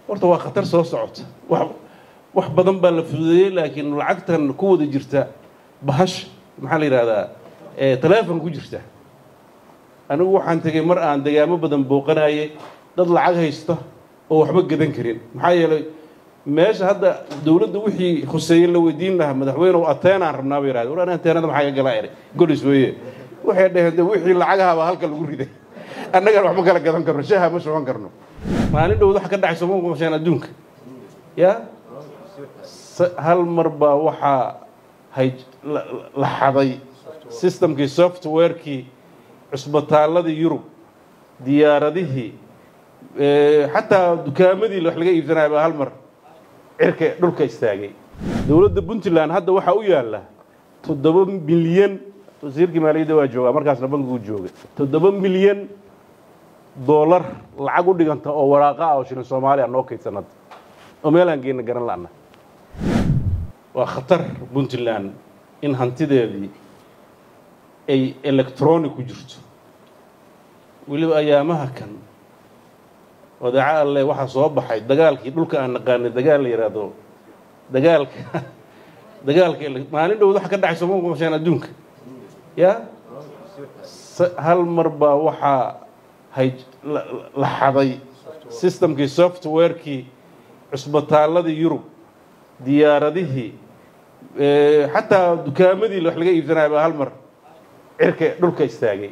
horta waa khatar soo socota wax wax badan baa la fududeeyey laakiin lacagtan ku wada jirta bahash maxaa la yidhahdaa taleefon ku jirta anigu waxaan tegey mar aan degaamo badan booqanayay dad lacag haysta oo waxba gadan karin maxaa yeelay meesha hadda dowladda wixii khuseeye la weydiin lahaa madaxweynew ateenaan rabnaa bay yidhahdeen war ani ateenada maxaa ka galaa eri golis weeye waxay dhaheen de wixii lacagahabaa halka lagu riday annagana wax ma kala gadan karno shaha ma shuban karno maalin dhowd waxa ka dhacay sooma maqasheen adduunka ya hal mar baa waxaa hay la xaday systemkii softwarekii cusbitaaladii yurub diyaaradihii xataa dukaamadii wax laga iibsanaya baa hal mar cirka dhulka istaagay dowladda puntland hadda waxaa u yaalla toddoba milyan wasiirkii maaliyadda waa joogaa markaasna bankiguu joogay toddoba milyan doolar lacag u dhiganta oo waraaqa ah oo shilin soomaaliya noo kaydsan hadda oo meelaan geenna garan la'na waa khatar puntland in hantideedii ay electronic ku jirto weliba ayaamaha kan wadaaco alle waxaa soo baxay dagaalkii dhulka aan naqaanay dagaal la yidhaahdo dagaalka dagaalka maalin dhowd waxa ka dhacay sooma maqasheen adduunka ya hal mar baa waxaa hay la xaday systemkii softwarekii cusbitaaladii yurub diyaaradihii xataa dukaamadii wax laga iibsanaya baa hal mar cirka dhulka istaagay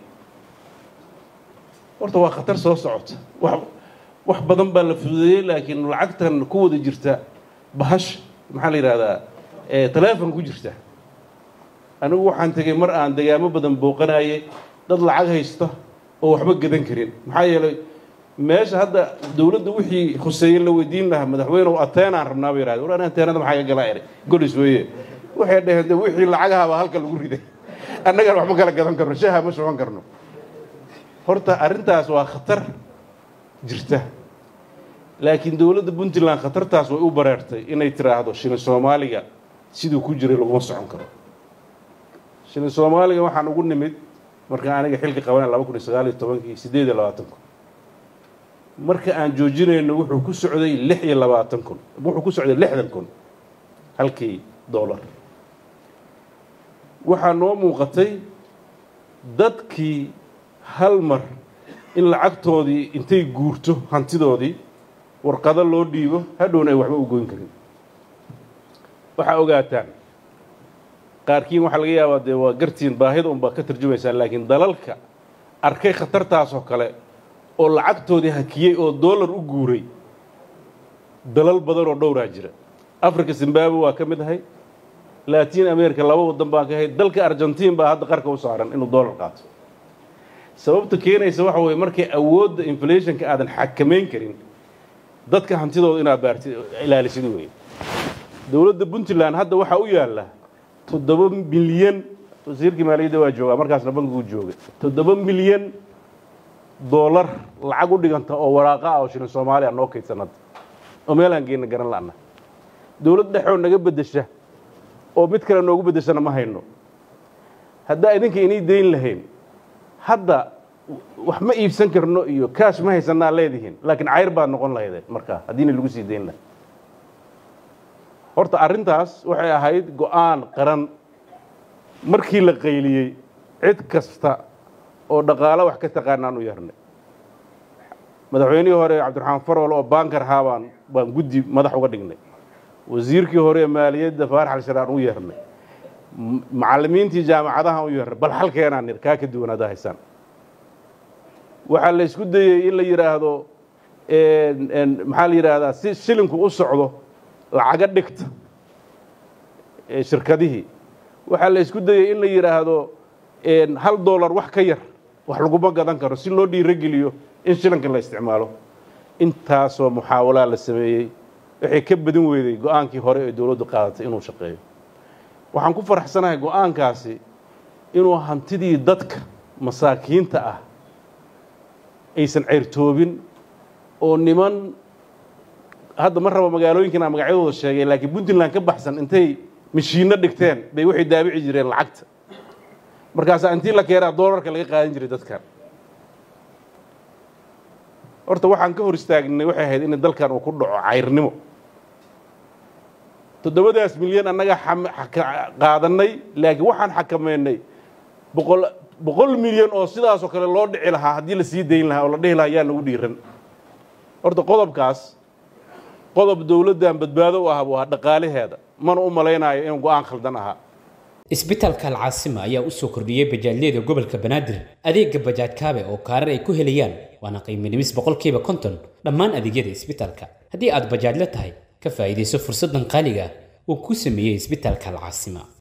horta waa khatar soo socota wax wax badan baa la fududeeyey laakiin lacagtan ku wada jirta bahash maxaa la yidhahdaa taleefon ku jirta anigu waxaan tegey mar aan degaamo badan booqanayay dad lacag haysta oo waxba gadan karin maxaa yeelay meesha hadda dowladda wixii khuseeye la weydiin lahaa madaxweynew ateenaan rabnaa bay yidhahdeen war ani ateenada maxaa ka galaa eri golis weeye waxay dhaheen de wixii lacagahabaa halka lagu riday annagana wax ma kala gadan karno shaha ma shuban karno horta arrintaas waa khatar jirta laakiin dowladda puntland khatartaas way u bareertay inay tiraahdo shilin soomaaliga siduu ku jiray laguma socon karo shilin soomaaliga waxaan ugu nimid marka aniga xilka qabanay laba kun iyo sagaal iyo tobankii siddeed iyo labaatan kun marka aan joojinayno wuxuu ku socday lix iyo labaatan kun wuxuu ku socday lixdan kun halkii dollar waxaa noo muuqatay dadkii hal mar in lacagtoodii intay guurto hantidoodii warqado loo dhiibo hadhowna ay waxba u goyn karin waxaa ogaataan qaarkiin waxaa laga yaabaa dee waa gartiin baahida unbaa ka tarjumaysaan laakiin dalalka arkay khatartaasoo kale oo lacagtoodii hakiyey oo dollar u guuray dalal badan oo dhowraa jira africa zimbabwe waa ka mid ahay latin america laba waddan baan ka ahay dalka argentiin baa hadda qarka u saaran inuu dollar qaato sababta keenaysa waxa weeye markay awoodda inflationka aadan xakamayn karin dadka hantidooda inaad baarti ilaalisid weeye dowladda puntland hadda waxaa u yaalla toddoba milyan wasiirkii maaliyadda waa joogaa markaasna bankiguu joogay toddoba milyan doolar lacag u dhiganta oo waraaqa ah oo shilin soomaaliya noo kaydsan hadda oo meelaan geenna garan la'na dowlad dhexoo naga beddesha oo mid kale noogu beddeshana ma hayno haddaa idinka inay dayn lahayn hadda wax ma iibsan karno iyo kaash ma haysanaa leedihiin laakiin cayr baad noqon lahaydeen markaa haddiina lagu sii dayn lahay horta arrintaas waxay ahayd go'aan qaran markii la qayliyey cid kasta oo dhaqaalo wax ka taqaanaan u yeernay madaxweynihii hore cabdiraxmaan farwal oo baankar ahaa baan baan guddi madax uga dhignay wasiirkii hore ee maaliyadda faarax alsharaan u yeernay macallimiintii jaamacadaha u yeernay bal halkeenaan nir kaa ka duwan haddaa haysaan waxaa la isku dayey in la yidhaahdo maxaa la yidhaahdaa si shilinku u socdo lacaga dhigta shirkadihii waxaa la isku dayey in la yidhaahdo hal dollar wax ka yar wax laguma gadan karo si loo dhiirogeliyo in shilinka la isticmaalo intaasoo muxaawalaa la sameeyey waxay ka badin weyday go-aankii hore ee dowladdu qaadatay inuu shaqeeyo waxaan ku faraxsanahay go-aankaasi inuu hantidii dadka masaakiinta ah aysan ceyrtoobin oo niman hadda ma rabo magaalooyinkan magacyadooda sheegay laakiin puntland ka baxsan intay mashiinno dhigteen bay waxay daabici jireen lacagta markaasaa intii la keenaa doolarka laga qaadan jiray dadkan horta waxaan ka hor istaagnay waxay ahayd in dalkan uu ku dhaco cayrnimo toddobadaas milyan annaga qaadanay laakiin waxaan xakameynay boqol boqol milyan oo sidaasoo kale loo dhici lahaa haddii la sii dayn lahaa oo la dhihi lahaa yaa nagu dhiiran horta qodobkaas qodob dowladdan badbaado u ah waa dhaqaalaheeda mana u malaynayo inuu go-aan khaldan ahaa isbitaalka alcaasima ayaa u soo kordhiyey bajaajyada gobolka banaadir adeega bajaaj kaabe oo kaarar ay ku helayaan waana qiiminimis boqolkiiba konton dhammaan adeegyada isbitaalka haddii aad bajaajla tahay ka faa'iidayso fursaddan qaaliga uu ku sameeyey isbitaalka alcaasima